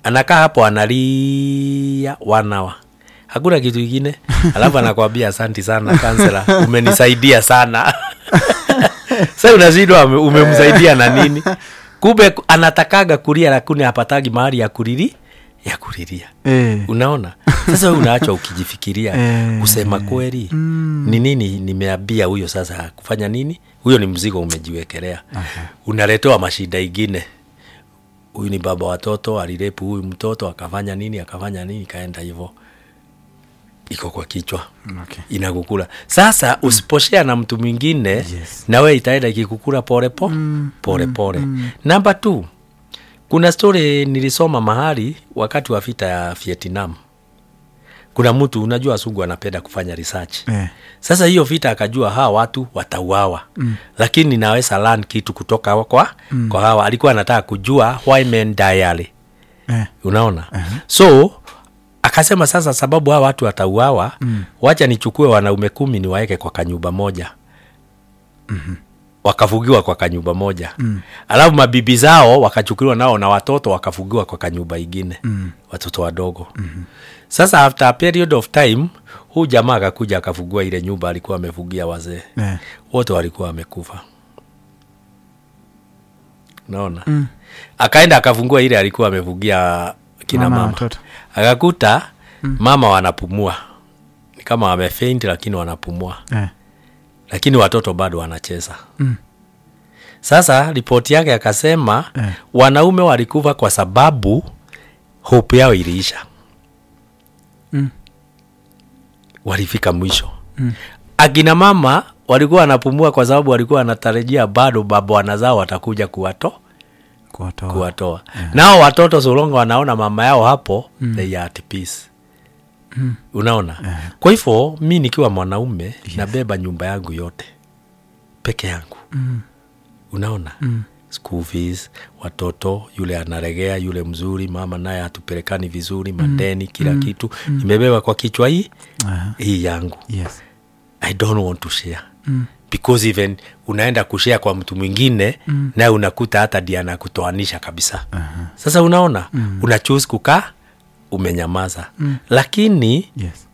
anakaa hapo analia wanawa hakuna kitu ingine alafu anakwambia asanti sana kansela umenisaidia sana sa unashindwa ume- umemsaidia na nini kumbe anatakaga kulia lakini hapatagi mahali ya kulili ya kulilia Eh. unaona sasa we unaachwa ukijifikiria Eh. kusema kweli ni nini nimeambia huyo sasa kufanya nini huyo ni mzigo umejiwekelea unaletewa mashida ingine huyu ni baba watoto alirepu huyu mtoto akafanya nini akafanya nini kaenda hivo iko kwa kichwa Okay. inakukula sasa usiposhea na mtu mwingine Yes. nawe itaenda ikikukula pole po, pole pole namba t kuna story nilisoma mahali wakati wa vita ya vietnam kuna mtu unajua wasungu anapenda kufanya research Eh. sasa hiyo vita akajua hawa watu watauawa mm. lakini naweza learn kitu kutoka kwa, mm. kwa hawa alikuwa anataka kujua why men die early Eh. unaona uh-huh. so akasema sasa sababu hawa watu watauawa mm. wacha nichukue wanaume kumi niwaeke kwa kanyumba moja mm-hmm. wakafugiwa kwa kanyumba moja mm. alafu mabibi zao wakachukuliwa nao na watoto wakafugiwa kwa kanyumba ingine mm. watoto wadogo mm-hmm. sasa after a period of time huu jamaa akakuja akafugua ile nyumba alikuwa amefugia wazee Eh. wote walikuwa wamekufa naona mm. akaenda akafungua ile alikuwa amefugia kina Mama na mama, watoto. akakuta mm. mama wanapumua ni kama wamefeint lakini wanapumua Eh. lakini watoto bado wanacheza mm. sasa ripoti yake akasema Eh. wanaume walikufa kwa sababu hope yao iliisha Mm. walifika mwisho mm. akina mama walikuwa wanapumua kwa sababu walikuwa wanatarajia bado babwana zao watakuja kuwato Kuwatoa. kuwatoa yeah. nao watoto solonga wanaona mama yao hapo mm. they are at peace mm. unaona yeah. kwa hivyo mi nikiwa mwanaume yes. nabeba nyumba yangu yote peke yangu mm. unaona mm school fees watoto yule anaregea yule mzuri mama naye hatupelekani vizuri madeni kila mm. kitu mm. imebeba kwa kichwa hii Aha. hii yangu Yes. i don't want to share mm. because even unaenda kushare kwa mtu mwingine mm. naye unakuta hata ndi anakutoanisha kabisa uh-huh. sasa unaona mm. una choose kukaa umenyamaza mm. lakini Yes.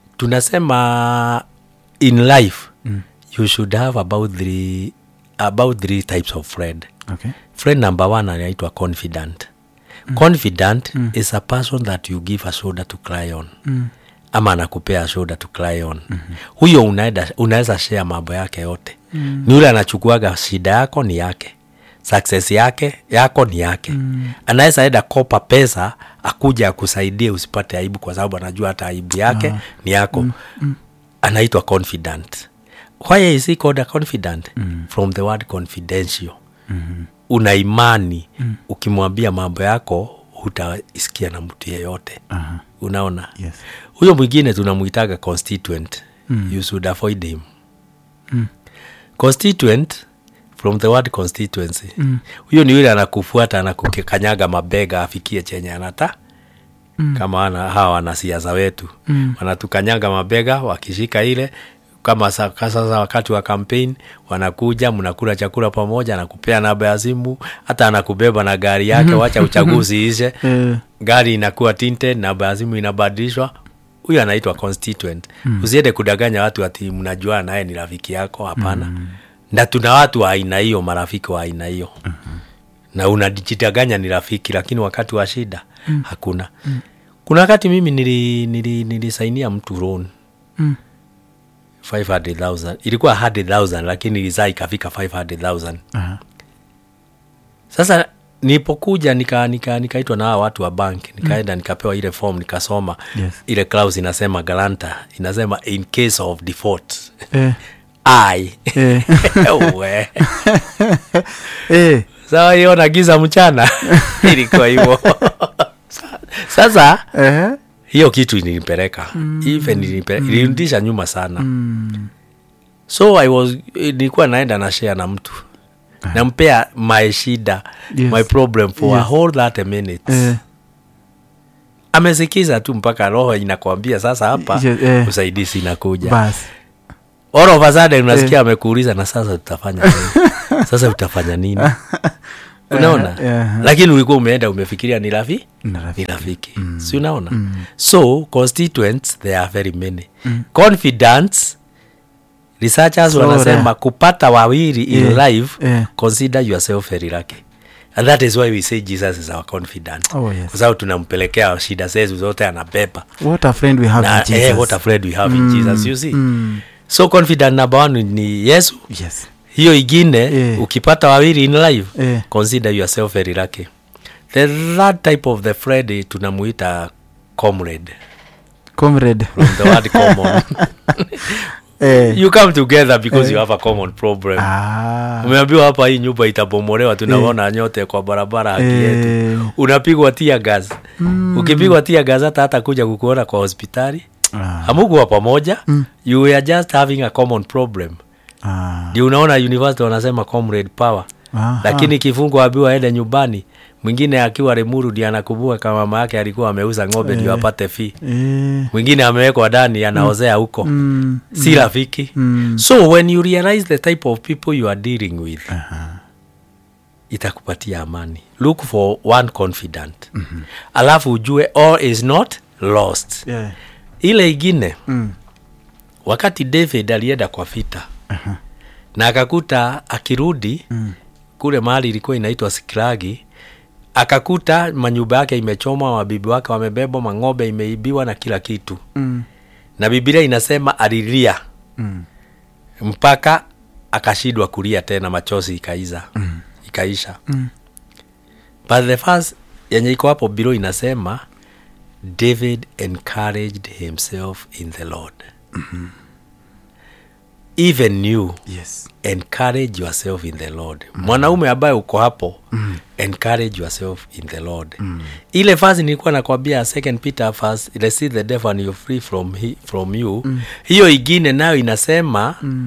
tunasema in life mm. you should have about three, about three types of friend Okay. friend number one anaitwa confident mm. confident mm. is a person that you give a shoulder to cry on mm. ama anakupea shoulder to cry on mm-hmm. huyo unaenda unaweza share mambo yake yote mm. ni yule anachukuaga shida yako ni yake success yake yako ni yake mm. anaweza enda kopa pesa akuja akusaidie usipate aibu kwa sababu anajua hata aibu yake ah. ni yako mm. Mm. anaitwa confident why is he called a confident mm. from the word confidential mm-hmm. una imani mm. ukimwambia mambo yako hutaisikia na mtu yeyote Aha. unaona Yes. huyo mwingine tunamwitaga constituent mm. you should avoid him mm. constituent from the word constituency mm. huyo ni yule anakufuata anakukanyaga mabega afikie chenye anata mm. kama ana, hawa wanasiasa wetu mm. wanatukanyaga mabega wakishika ile kama sa- ka- sasa wakati wa campaign wanakuja mnakula chakula pamoja anakupea namba ya simu hata anakubeba na gari yake wacha uchaguzi ishe Eh. gari inakuwa tinted namba ya simu inabadilishwa huyu anaitwa constituent mm. usiende kudanganya watu ati mnajua naye ni rafiki yako hapana mm. na tuna watu wa aina hiyo marafiki wa aina hiyo mm-hmm. na unajitaganya ni rafiki lakini wakati wa shida mm. hakuna mm. kuna wakati mimi nili, nili, nilisainia mtu loan Mm. 500000 ilikuwa 100000 lakini ilizaa ikafika 500000 Aha. sasa nilipokuja nika, nika, nikaitwa na hawa watu wa bank nikaenda mm. nikapewa ile form nikasoma Yes. ile clause inasema galanta inasema in case of default Eh. i Eh. we Eh. sawa hiyo na giza mchana ilikuwa hivyo sasa Eh. hiyo kitu ilinipeleka mm. even ilinipeleka, mm. ilirudisha nyuma sana mm. so i was nilikuwa naenda na share na mtu nampea my shida Yes. my problem for a Yes. whole 30 minutes Eh. amesikiza tu mpaka roho inakwambia sasa hapa Yes, eh. usaidizi inakuja Basi. all of a sudden unasikia amekuuliza na sasa tutafanya nini sasa utafanya nini unaona Eh, eh, lakini ulikuwa umeenda umefikiria ni rafi Ni ni rafiki. rafiki si unaona so constituents there are very many confidence researchers So, wanasema eh, kupata wawili in eh, life eh. consider yourself very lucky and that is why we say jesus is our confidant Oh, yes. kwa sababu tunampelekea shida zetu zote anabeba what a friend we have na in Jesus. eh, what a friend we have in jesus you see Mm. so confident number one ni yesu yes hiyo ingine Eh. ukipata wawili in life Eh. consider yourself very lucky the third type of the friend eh, tunamuita comrade comrade from the word common eh. you come together because Eh. you have a common problem ah. umeambiwa hapa hii nyumba itabomolewa tunaona nyote kwa barabara haki yetu Eh. unapigwa tia gas mm. ukipigwa tia gas hata hata kuja kukuona kwa hospitali Ah. hamukuwa pamoja mm. you were just having a common problem Ah. ndio unaona university wanasema comrade power Aha. lakini kifungo abiwa aende nyumbani mwingine akiwa remuru ndi anakumbuka kama mama yake alikuwa ameuza ng'ombe ndio apate fee eh. mwingine amewekwa ndani anaozea huko mm. si rafiki Mm. so when you realize the type of people you are dealing with Aha. itakupatia amani look for one confident mm-hmm. alafu ujue all is not lost Yeah. ile ingine Mm. wakati david alienda kwa vita Aha. na akakuta akirudi Mm. kule mahali ilikuwa inaitwa siklagi akakuta manyumba yake imechomwa wabibi wake wamebebwa mang'ombe imeibiwa na kila kitu Mm. na bibilia inasema alilia Mm. mpaka akashindwa kulia tena machozi ikaiza mm. ikaisha Mm. but the first yenye iko hapo bilo inasema david encouraged himself in the lord mm-hmm. even you yes encourage yourself in the lord mm. mwanaume ambaye uko hapo mm. encourage yourself in the lord mm. ile fasi nilikuwa nakwambia second peter first receive the devil and you're free from, he, from you mm. hiyo ingine nayo inasema mm.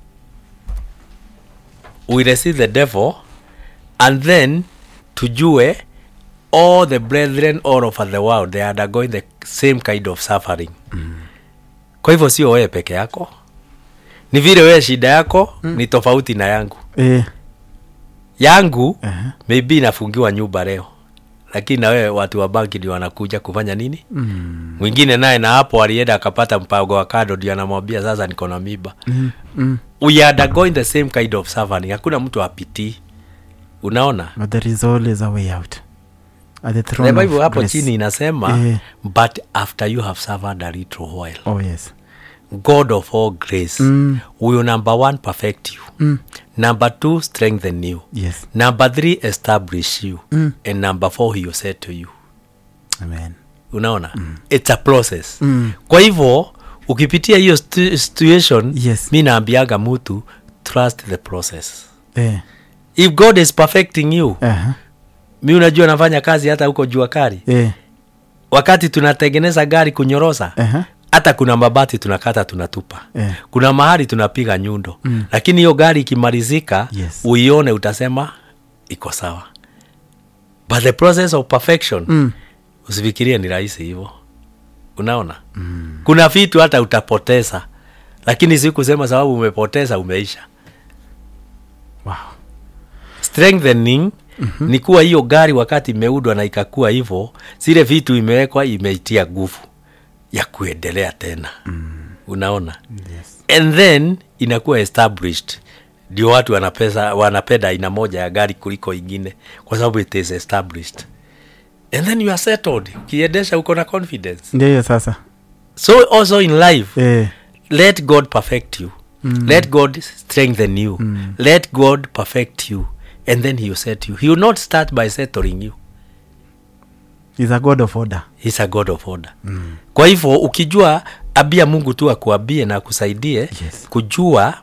we receive the devil and then tujue all the brethren all over the world they are undergoing the same kind of suffering mm. kwa hivyo sio wewe peke yako ni vile wewe shida yako mm. ni tofauti na yangu eh. yangu Aha. maybe inafungiwa nyumba leo lakini na wewe watu wa banki ndio wanakuja kufanya nini Mm. mwingine naye na hapo alienda akapata mpango wa kado ndio anamwambia sasa niko na miba Mm. Mm. we are undergoing the same kind of suffering hakuna mtu apitii unaona but there is always a way out at the the throne bible of hapo grace. chini inasema Eh. but after you have suffered a little while oh yes god of all grace Mm. will number one perfect you mm. number two strengthen you yes number three establish you Mm. and number four he will say to you amen unaona mm. it's a process Mm. kwa hivyo ukipitia hiyo stu- situation Yes. mi naambiaga mtu trust the process eh. if god is perfecting you Aha. mi unajua nafanya kazi hata huko jua kari Eh. wakati tunatengeneza gari kunyorosa Aha. hata kuna mabati tunakata tunatupa Eh. kuna mahali tunapiga nyundo mm. lakini hiyo gari ikimalizika Yes. uione utasema iko sawa but the process of perfection Mm. usifikirie ni rahisi hivyo unaona mm. kuna vitu hata utapoteza lakini si kusema sababu umepoteza umeisha wow strengthening mm-hmm. ni kuwa hiyo gari wakati imeudwa na ikakuwa hivyo zile vitu imewekwa imeitia nguvu ya kuendelea tena mm. unaona yes and then inakuwa established ndio watu wanapesa, wanapenda aina moja ya gari kuliko ingine kwa sababu it is established and then you are settled ukiendesha uko na confidence ndio hiyo sasa so also in life eh. let god perfect you mm. let god strengthen you mm. let god perfect you and then he will set you he will not start by settling you is a god of order He's a god of order mm. kwa hivyo ukijua abia mungu tu akuambie na akusaidie Yes. kujua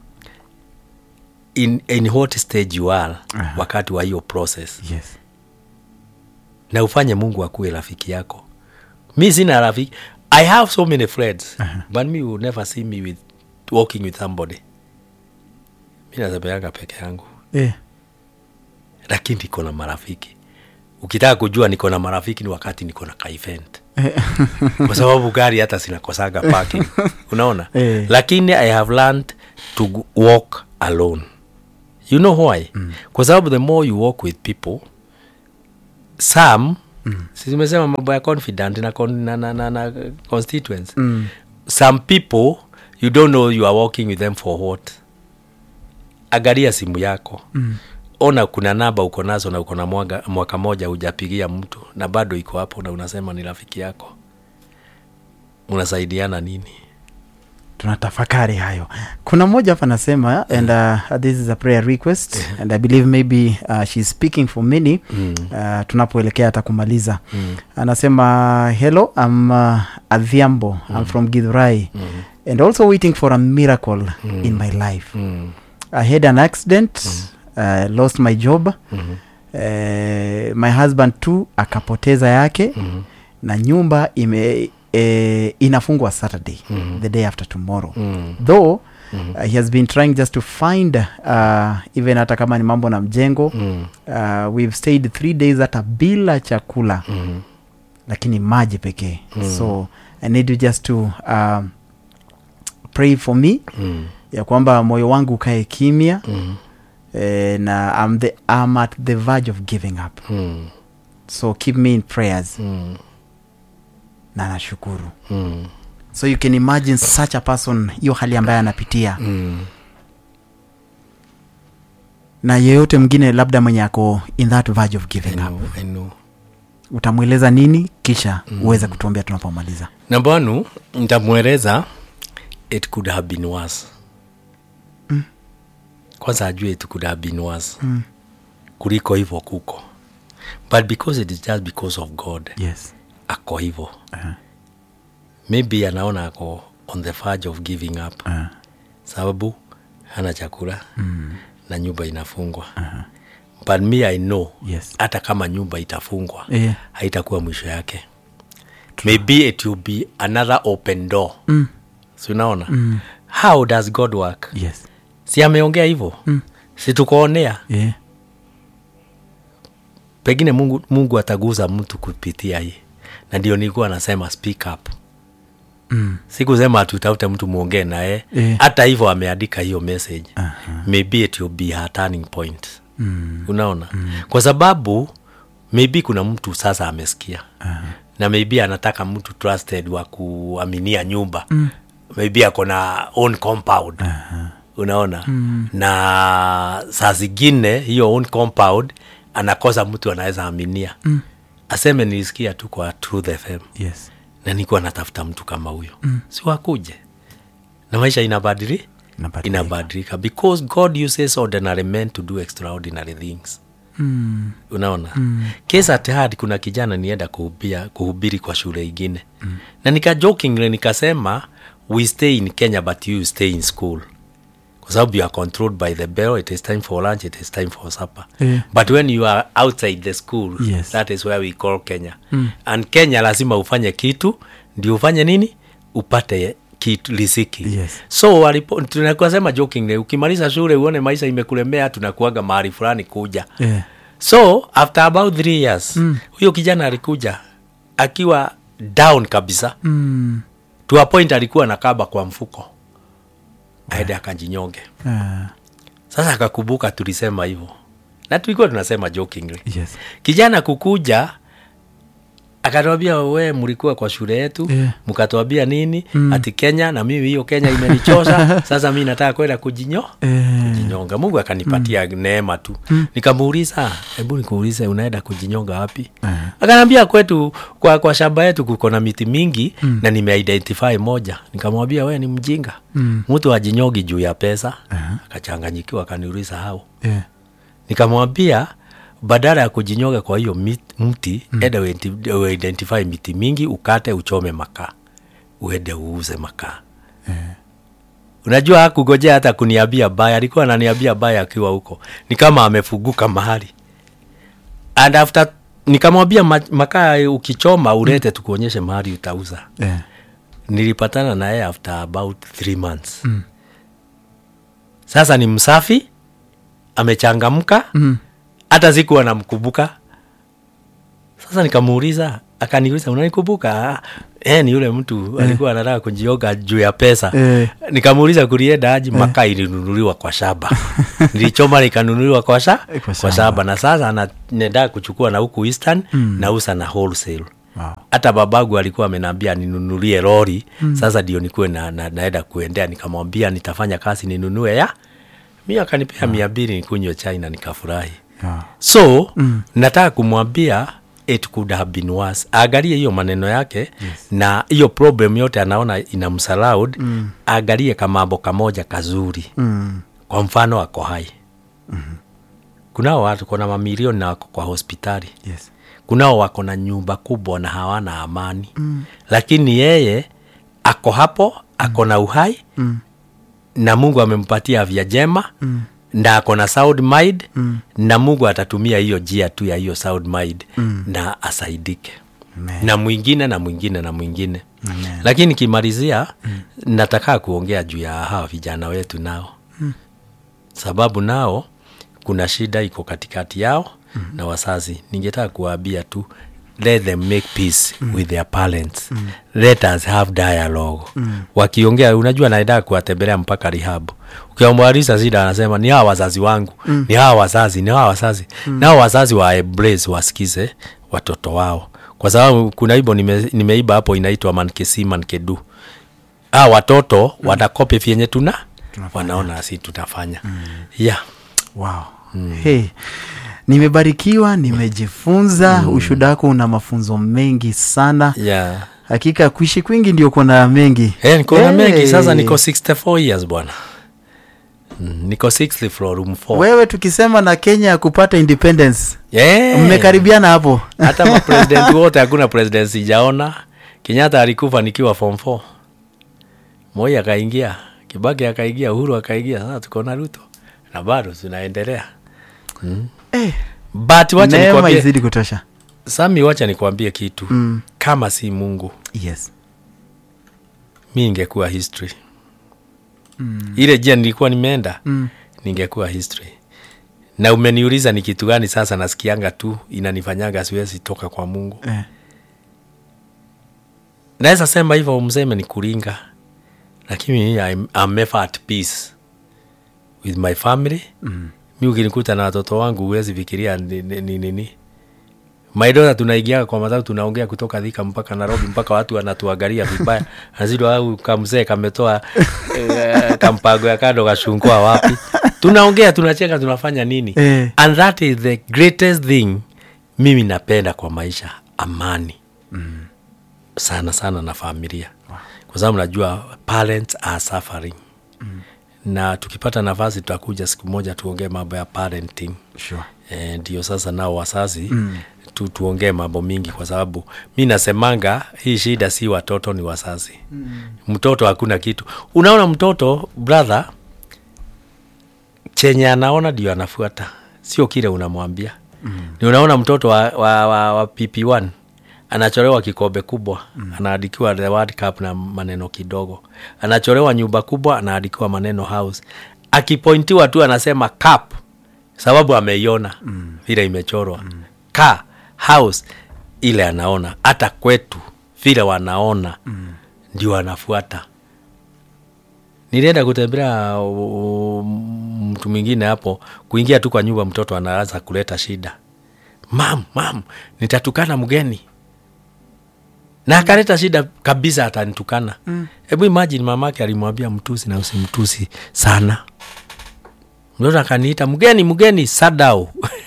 in, in what stage you are Aha. wakati wa hiyo process yes na ufanye mungu akuwe rafiki yako mi sina rafiki i have so many friends Aha. but me will never see me with walking with somebody mi natembeanga peke yangu eh. lakini niko na marafiki ukitaka kujua niko na marafiki ni wakati niko na kaevent Eh. kwa sababu gari hata zinakosaga parking unaona Eh. lakini i have learned to g- walk alone you know why mm. kwa sababu the more you walk with people some mm. simesema mambo ya confident na, con, na, na, na, na constituents Mm. some people you don't know you are walking with them for what angalia simu yako mm. ona kuna namba uko nazo na uko na mwaka, mwaka moja hujapigia mtu na bado iko hapo na unasema ni rafiki yako unasaidiana nini tunatafakari hayo kuna mmoja hapa anasema and uh, this is a prayer request and i believe maybe uh, she's speaking for many mm. uh, tunapoelekea hata kumaliza Mm. anasema hello I'm uh, adhiambo i'm from githurai Mm. and also waiting for a miracle in my life Mm. i had an accident uh, lost my job Mm. uh, my husband too akapoteza yake Mm. na nyumba ime eh, inafungwa saturday Mhm. the day after tomorrow Mm. though Mhm. uh, he has been trying just to find uh, even hata kama ni mambo na mjengo Mm. uh, we've stayed three days hata bila chakula Mm. lakini maji pekee Mm. so i need you just to um, pray for me Mm. ya kwamba moyo wangu ukae kimya Mm. eh, na I'm, the, I'm at the verge of giving up Mm. so keep me in prayers Mm. na nashukuru Mm. so you can imagine such a person hiyo hali ambayo anapitia Mm. na yeyote mwingine labda mwenye ako in that verge of I giving up know, I know. utamweleza nini kisha uweze kutuambia tunapomaliza namba one ntamweleza it could have been worse Mm. kwanza ajue it could have been worse mm. kuliko hivyo kuko but because it is just because of god yes ako hivyo uh, maybe anaona ako on the verge of giving up uh, sababu hana chakula mm, na nyumba inafungwa uh, but me i know yes hata kama nyumba itafungwa yeah. haitakuwa mwisho yake maybe it will be another open door mm. si unaona Mm. how does god work yes si ameongea hivyo Mm. si tukoonea yeah. pengine mungu, mungu ataguza mtu kupitia hii na ndio nilikuwa nasema speak up mm. sikusema tutafute mtu mwongee naye Eh. hata hivyo ameandika hiyo message Aha. maybe it will be her turning point Mm. unaona mm. kwa sababu maybe kuna mtu sasa amesikia Aha. na maybe anataka mtu trusted wa kuaminia nyumba mm. maybe ako na own compound Aha. unaona mm. na saa zingine hiyo own compound anakosa mtu anaweza aminia mm. aseme nilisikia tu kwa truth fm yes na nikuwa natafuta mtu kama huyo mm. si wakuje na maisha inabadili Inabadilika. inabadilika because god uses ordinary men to do extraordinary things mm. unaona mm. case at hand kuna kijana nienda kuhubia, kuhubiri kwa shule ingine mm. na nika jokingly nikasema we stay in kenya but you stay in school kwa sababu you are controlled by the bell it is time for lunch it is time for supper Yeah. but when you are outside the school Yes. that is where we call kenya mm. and kenya lazima ufanye kitu ndio ufanye nini upate kitu lisiki Yes. so walipo- tunakuwa jokingly ukimaliza shule uone maisha imekulemea tunakuaga mahali fulani kuja yeah. so after about three years mm. huyo kijana alikuja akiwa down kabisa mm. to a point alikuwa na kaba kwa mfuko aende akajinyonge uh, sasa akakumbuka tulisema hivyo na tulikuwa tunasema jokingly yes kijana kukuja akatwambia we mlikuwa kwa shule yetu Yeah. mkatwambia nini mm. ati kenya na mimi hiyo kenya imenichosha sasa mi nataka kwenda kujinyo eh, kujinyonga mungu akanipatia mm. neema tu mm. nikamuuliza hebu nikuulize unaenda kujinyonga wapi Eh. akanaambia kwetu kwa, kwa shamba yetu kuko na miti mingi mm. na nimeidentify moja nikamwambia we ni mjinga Mm. mtu ajinyongi juu ya pesa akachanganyikiwa akaniuliza hao yeah. nikamwambia badala ya kujinyoga kwa hiyo mit- mti mm. enda uidenti- uidentify miti mingi ukate uchome makaa uende uuze makaa unajua hakugojea hata kuniambia baya alikuwa ananiambia baya akiwa huko ni kama amefuguka mahali and after nikamwambia ma- makaa ukichoma ulete mm. tukuonyeshe mahali utauza yeah. nilipatana naye after about three months mm. sasa ni msafi amechangamka mm. hata sikuwa namkumbuka sasa nikamuuliza akaniuliza unanikumbuka eh, ni yule mtu alikuwa anataka kujioga juu ya pesa Eh. nikamuuliza kulienda aji maka ilinunuliwa kwa shaba nilichoma likanunuliwa kwa, sha, Kwa kwa, shaba. shaba na sasa anaendaa kuchukua na huku eastern mm. nausa na wholesale Wow. hata babagu alikuwa amenambia ninunulie lori mm. sasa ndio nikuwe na, na, naenda kuendea nikamwambia nitafanya kazi ninunue ya mi akanipea mia mbili nikunywe chai na nikafurahi Yeah. so mm. nataka kumwambia it could have been worse aangalie hiyo maneno yake yes. na hiyo problem yote anaona ina msalaud mm. aangalie kamambo kamoja kazuri Mm. kwa mfano ako hai mm-hmm. kunao watu kona mamilioni na wako kwa hospitali Yes. kunao wako na nyumba kubwa na hawana amani mm. lakini yeye ako hapo ako na uhai Mm. na mungu amempatia afya jema mm. na ako na sound mind mm. na mungu atatumia hiyo jia tu ya hiyo sound mind mm. na asaidike Amen. na mwingine na mwingine na mwingine Amen. lakini kimalizia mm. nataka kuongea juu ya hawa vijana wetu nao mm. sababu nao kuna shida iko katikati yao mm. na wazazi ningetaka kuwaambia tu let them make peace mm. with their parents mm. let us have dialogue mm. wakiongea unajua naendaa kuwatembelea mpaka rihabu ukiwamwarisa shida anasema ni hawa wazazi wangu mm. ni hawa wazazi ni hawa wazazi mm. nao wazazi wa embrace wasikize watoto wao kwa sababu kuna ibo nime, nimeiba hapo inaitwa mankesi mankedu a watoto mm. wanakopi vyenye tuna wanaona asi tunafanya mm. yeah. wow. hey. nimebarikiwa nimejifunza mm. ushuda wako una mafunzo mengi sana yeah. hakika kuishi kwingi ndio kuna mengi Hey, niko na Hey. mengi sasa niko 64 years bwana mm, niko 6th floor room 4 wewe tukisema na kenya ya kupata independence yeah. mmekaribiana hapo hata mapresident wote hakuna president sijaona kenyatta alikufa nikiwa form 4 moi akaingia kibaki akaingia uhuru akaingia sasa tuko na ruto na bado tunaendelea mm. Eh, but wacha neema nikwambie izidi kutosha sami wacha nikwambie kitu mm. kama si mungu yes mi ningekuwa history mm. ile jia nilikuwa nimeenda mm. ningekuwa history na umeniuliza ni kitu gani sasa nasikianga tu inanifanyaga siwezi toka kwa mungu eh. naweza sema hivyo mseme ni kuringa lakini I'm, I'm never at peace with my family mm. mi ukinikuta na watoto wangu huwezi fikiria ni nini ni, ni, ni. maidota tunaingiaga kwa matatu tunaongea kutoka dhika mpaka nairobi mpaka watu wanatuangalia vibaya nazidi au kamzee kametoa eh, kampango ya kando kashungua wapi tunaongea tunacheka tunafanya nini Eh. and that is the greatest thing mimi napenda kwa maisha amani Mm. sana sana na familia kwa sababu najua parents are suffering mm. na tukipata nafasi tutakuja siku moja tuongee mambo ya parenting sure. Eh, ndio sasa nao wazazi mm. tu, tuongee mambo mingi kwa sababu mi nasemanga hii shida si watoto ni wazazi mm. mtoto hakuna kitu unaona mtoto brother chenye anaona ndio anafuata sio kile unamwambia mm. ni unaona mtoto wa, wa, wa, wa pp1 anachorewa kikombe kubwa mm. anaandikiwa the World Cup na maneno kidogo anachorewa nyumba kubwa anaandikiwa maneno house akipointiwa tu anasema cup sababu ameiona mm. vile imechorwa mm. ka house ile anaona hata kwetu vile wanaona mm. ndio anafuata nilienda kutembelea uh, mtu mwingine hapo kuingia tu kwa nyumba mtoto anaanza kuleta shida mam mam nitatukana mgeni na akaleta shida kabisa atanitukana hebu mm. imagine mamake alimwambia mtusi na usimtusi sana mtoto akaniita mgeni mgeni sadau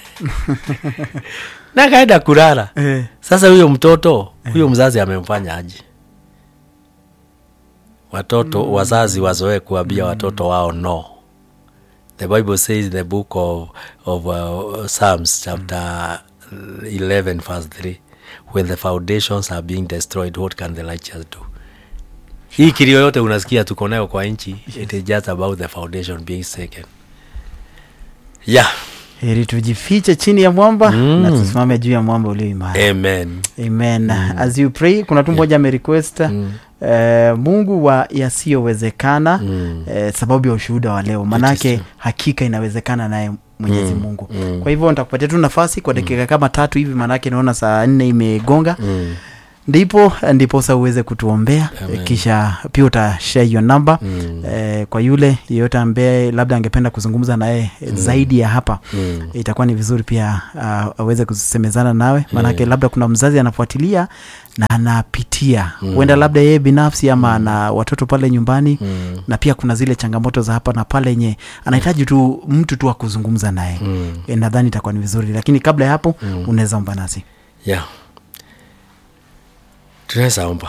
na akaenda kulala eh. sasa huyo mtoto huyo mzazi amemfanya aje watoto mm. wazazi wazoee kuambia mm. watoto wao no the bible says in the book of, of uh, psalms chapter mm. 11 verse 3 when the foundations are being destroyed what can the righteous do hii kilio yote unasikia tuko nayo kwa nchi it is just about the foundation being taken yeah heri tujifiche chini ya mwamba Mm. na tusimame juu ya mwamba ulio imara amen amen as you pray kuna tu mmoja amerequest Mm. eh, mungu wa yasiyowezekana Mm. eh, sababu ya ushuhuda wa leo manake true. hakika inawezekana naye mwenyezi mungu kwa hivyo nitakupatia tu nafasi kwa dakika kama tatu hivi maanake naona saa nne imegonga Mm. ndipo ndiposa uweze kutuombea Amen. kisha pia utashare hiyo namba Mm. eh, kwa yule yeyote ambaye labda angependa kuzungumza naye mm. zaidi ya hapa Mm. itakuwa ni vizuri pia uh, aweze kusemezana nawe maanake Yeah. labda kuna mzazi anafuatilia na anapitia Mm. huenda labda yeye binafsi ama ana watoto pale nyumbani Mm. na pia kuna zile changamoto za hapa na pale yenye anahitaji tu mtu tu wa kuzungumza naye Mm. e, nadhani itakuwa ni vizuri lakini kabla ya hapo Mm. unaweza omba nasi yeah tunaweza omba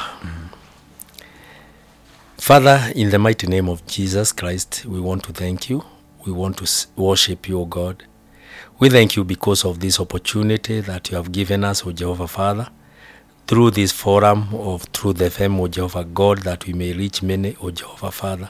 father in the mighty name of jesus christ we want to thank you we want to s- worship you o god we thank you because of this opportunity that you have given us o jehovah father through this forum of through the fame o jehovah god that we may reach many o jehovah father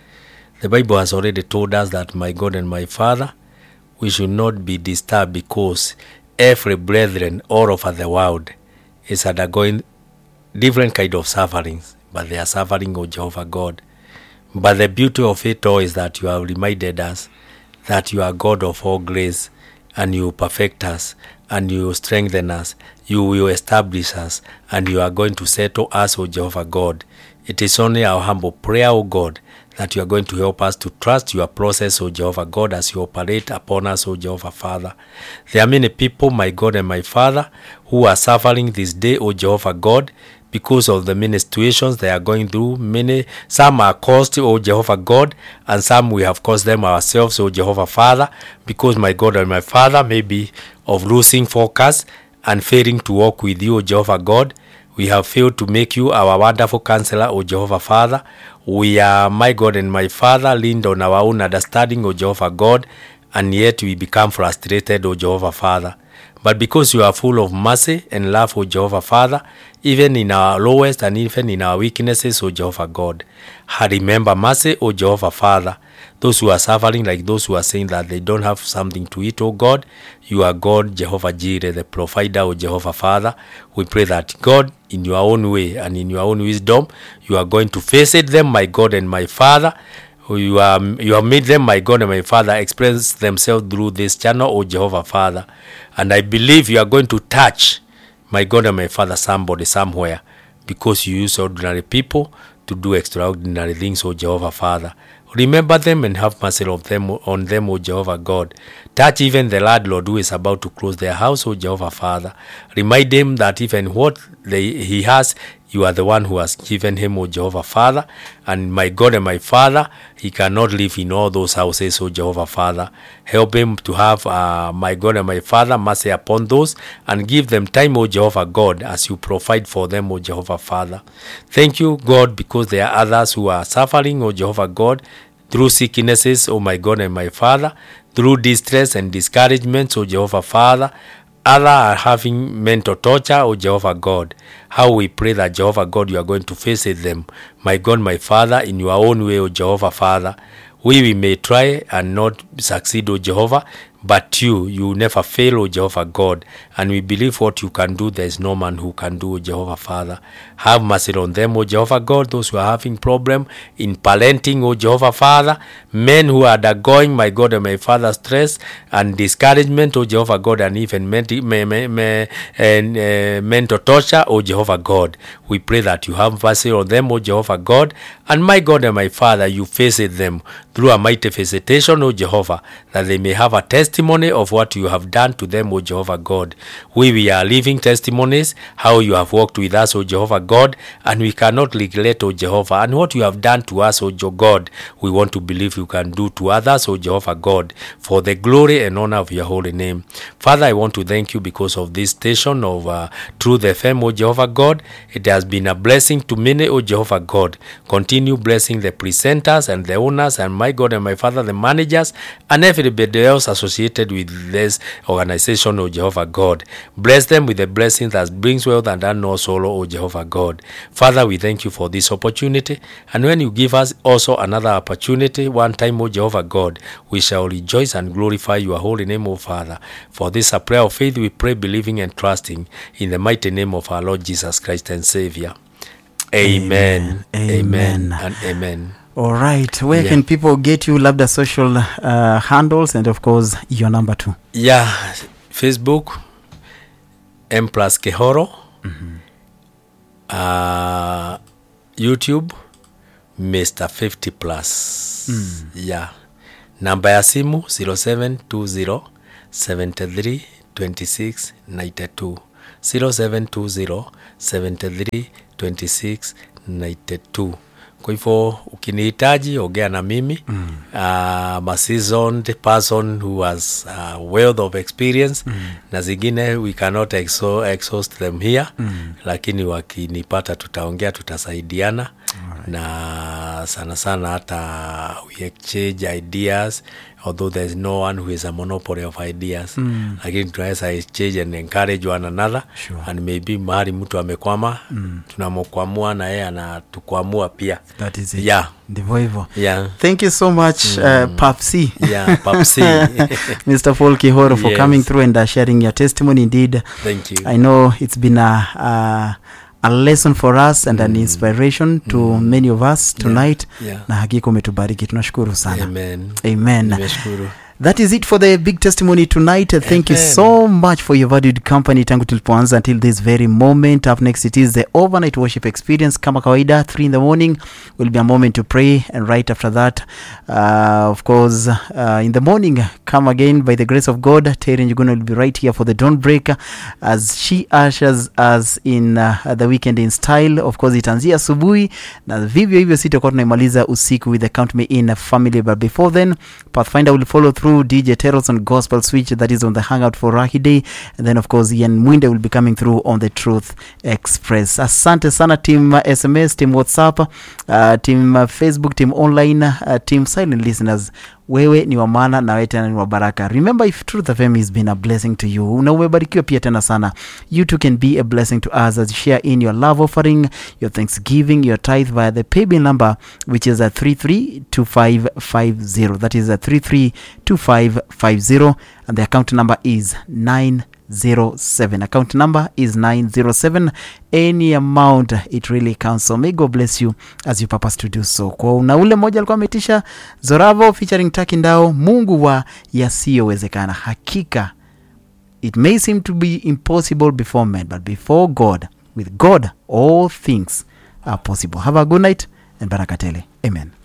the bible has already told us that my god and my father we should not be disturbed because every brethren all over the world is undergoing different kind of sufferings but they are suffering o jehovah god but the beauty of it all is that you have reminded us that you are god of all grace and you perfect us and you strengthen us you will establish us and you are going to settle us o jehovah god it is only our humble prayer o god that you are going to help us to trust your process, O Jehovah God, as you operate upon us, O Jehovah Father. There are many people, my God and my Father, who are suffering this day, O Jehovah God, because of the many situations they are going through. Many, some are caused, O Jehovah God, and some we have caused them ourselves, O Jehovah Father, because my God and my Father may be of losing focus and failing to walk with you, O Jehovah God. We have failed to make you our wonderful counselor, O Jehovah Father. We are, my God and my Father, leaned on our own understanding, O Jehovah God, and yet we become frustrated, O Jehovah Father. But because you are full of mercy and love, O Jehovah Father, even in our lowest and even in our weaknesses, O Jehovah God, I remember mercy, O Jehovah Father. Those who are suffering, like those who are saying that they don't have something to eat, O God, you are God, Jehovah Jireh, the provider, O Jehovah Father. We pray that God, in your own way and in your own wisdom, you are going to visit them, my God and my Father. You are you have made them, my God and my Father, express themselves through this channel, O Jehovah Father. And I believe you are going to touch, my God and my Father, somebody somewhere, because you use ordinary people to do extraordinary things, O Jehovah Father. Remember them and have mercy of them on them, O Jehovah God. Touch even the landlord who is about to close their house, O Jehovah Father. Remind him that even what they, he has, you are the one who has given him, O Jehovah Father. And my God and my Father, he cannot live in all those houses, O Jehovah Father. Help him to have, uh, my God and my Father, mercy upon those and give them time, O Jehovah God, as you provide for them, O Jehovah Father. Thank you, God, because there are others who are suffering, O Jehovah God, through sicknesses, O my God and my Father, through distress and discouragement, O Jehovah Father. Other are having mental torture, O Jehovah God. How we pray that Jehovah God, you are going to visit them. My God, my Father, in your own way, O Jehovah Father. We, we may try and not succeed, O Jehovah, but you, you never fail, O Jehovah God. And we believe what you can do, there is no man who can do, O Jehovah Father. Have mercy on them, O Jehovah God, those who are having problem in parenting, O Jehovah Father. Men who are undergoing, my God and my Father, stress and discouragement, O Jehovah God, and even menti- me, me, me, and, uh, mental torture, O Jehovah God. We pray that you have mercy on them, O Jehovah God. And my God and my Father, you visit them through a mighty visitation, O Jehovah, that they may have a testimony of what you have done to them, O Jehovah God. We, we are living testimonies, how you have walked with us, O Jehovah God, and we cannot neglect, O Jehovah, and what you have done to us, O Jo- God, we want to believe you can do to others, O Jehovah God, for the glory and honor of your holy name. Father, I want to thank you because of this station of uh, Truth FM, O Jehovah God. It has been a blessing to many, O Jehovah God. Continue blessing the presenters and the owners, and my God and my Father, the managers, and everybody else associated with this organization, O Jehovah God. Bless them with the blessing that brings wealth and add no sorrow, O Jehovah God. Father, we thank you for this opportunity. And when you give us also another opportunity, one time, O Jehovah God, we shall rejoice and glorify your holy name, O Father. For this a prayer of faith, we pray, believing and trusting in the mighty name of our Lord Jesus Christ and Savior. Amen. Amen. Amen. And amen. all right where Yeah. can people get you labda social uh, handles and of course your number too yeah facebook m plus kehoro uh, youtube mr 50 plus yeah namba ya simu 0720 73 26 92 0720 73 26 92 kwa hivyo ukinihitaji ongea na mimi mm. uh, I'm a seasoned person who has a wealth of experience mm. na zingine we cannot exo, exhaust them here mm. lakini wakinipata tutaongea tutasaidiana right. na sana sana hata we exchange ideas although there is no one who is a monopoly of ideas mm. lakini tunaweza exchange and encourage one another Sure. and maybe mahali mtu amekwama mm. tunamkwamua na yeye anatukwamua pia that is it yeah ndivyo hivyo yeah thank you so much uh, papsi yeah papsi mr paul kihoro for Yes. coming through and uh, sharing your testimony indeed thank you I know it's been a, a, a lesson for us and an inspiration to many of us tonight yeah. na hakika umetubariki tunashukuru sana amen amen nimeshukuru that is it for the big testimony tonight Uh, thank you Amen. so much for your valued company tangu tulipoanza until this very moment up next it is the overnight worship experience kama kawaida 3 in the morning will be a moment to pray and right after that uh, of course uh, in the morning come again by the grace of god terry njuguna will be right here for the dawn break as she ushers us in uh, the weekend in style of course itaanzia asubuhi na vivyo hivyo sitakuwa tunaimaliza usiku with the count me in family but before then pathfinder will follow through dj teros on gospel switch that is on the hangout for rahi day and then of course ian mwinde will be coming through on the truth express asante sana team uh, sms team whatsapp uh, team uh, facebook team online uh, team silent listeners wewe ni wa maana na wewe tena ni wa baraka remember if truth fm has been a blessing to you na umebarikiwa pia tena sana you too can be a blessing to us as you share in your love offering your thanksgiving your tithe via the paybill number which is a 332550 that is a 332550 and the account number is 907 account number is 907 any amount it really counts so may god bless you as you purpose to do so kwa na ule mmoja alikuwa ametisha zoravo featuring taki ndao mungu wa yasiyowezekana hakika it may seem to be impossible before men but before god with god all things are possible have a good night and barakatele amen